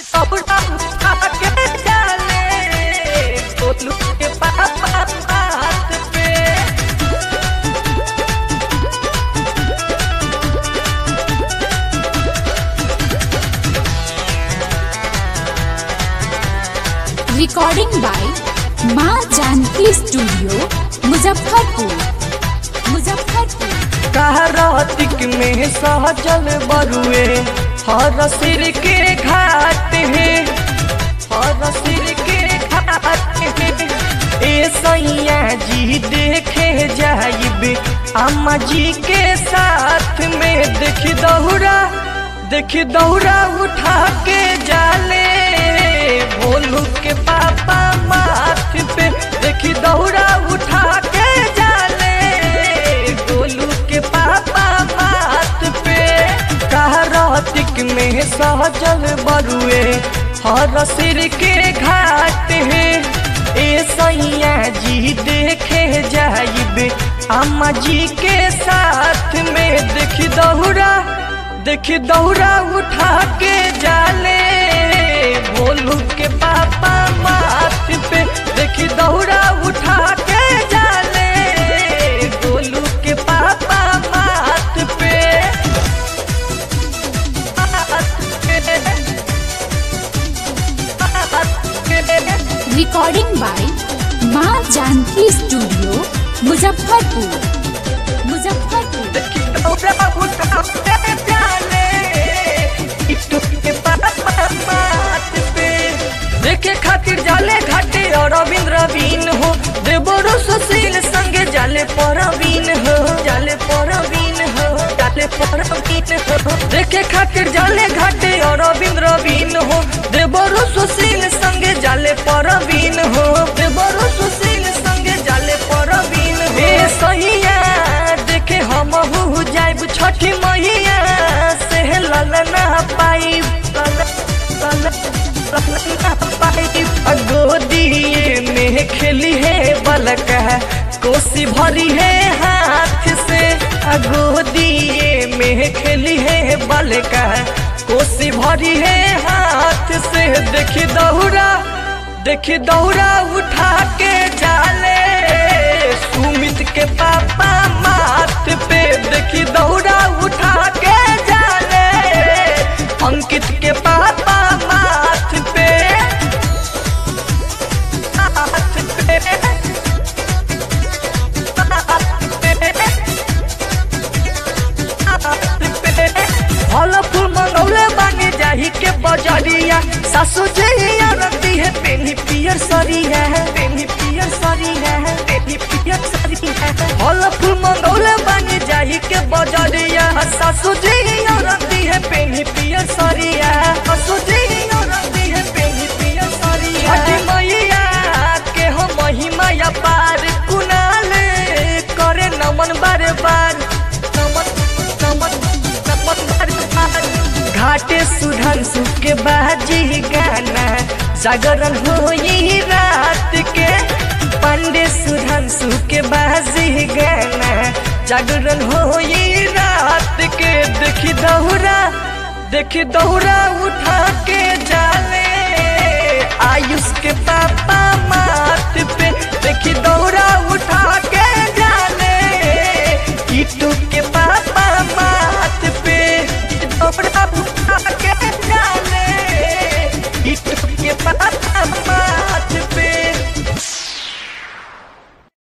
कपड़ा उठा के डाले गोलू के पापा बात पे recording by Maa Janki studio Muzaffarpur Muzaffarpur कहरातिक में सहजल बरुए हर सिर के घाट है हर सिर के घाट है ए सैया जी देखे जाइबे अम्मा जी के साथ में देख दौड़ा देख दौड़ा उठा के जाले भोलू के पापा माथ पे देख दौड़ा उठा के जाले गोलू के पापा माथ पे कहरातिक में सहजल बरुए हर सिर के घाट है ए सैया जी देखे जाइबे अम्मा जी के साथ में देख दौड़ा देख दौड़ा उठा के जाले भोलू के पापा माथ पे देख दौड़ा उठा के जाले गोलू के पापा माथ पे recording by Maa Janki studio Muzaffarpur Muzaffarpur देखे खातिर जाले घाटे और रविंद्र रवीन हो देवरो सुशील संगे जाले परवीन हो जाले परवीन हो जाले परवीन हो देखे खातिर जाले घाटे और रविंद्र रवीन हो देवरो सुशील संगे जाले परवीन हो देवरो सुशील संगे जाले परवीन हो ए सहिया देखे हम हु जाइब छठी मैया से ललना पाइब गोदिए में खेली है बलक कोसी भरी है हाथ से गोदिए में खेली है बलक कोसी भरी है हाथ से देखी दौड़ा देखी दौड़ा उठा के जाले सुमित के पापा माथ पे देखी दौड़ा उठा के जाले अंकित के पापा माथ पे माथ पे फल फूल मंगौले बानी जाही के बजरिया सासू जहिया रती है पेनी पियर सरिया है पेनी पियर सरिया है पेनी पियर सरिया है फल फूल मंगौले बानी जाही के बजरिया सासू जहिया रती है पेनी पियर सरिया है सासू जहिया रती है पेनी पियर सरिया छठी मैया के हो महिमा या पार कुनाल करे नमन बार बार नमन नमन नमन बार बार घाटे सुधन सुख के बाजी गाना जागरण होई रात के पंडे सुधन सुख के बाजी गाना जागरण होई रात के देखी दौरा देखी दौरा उठा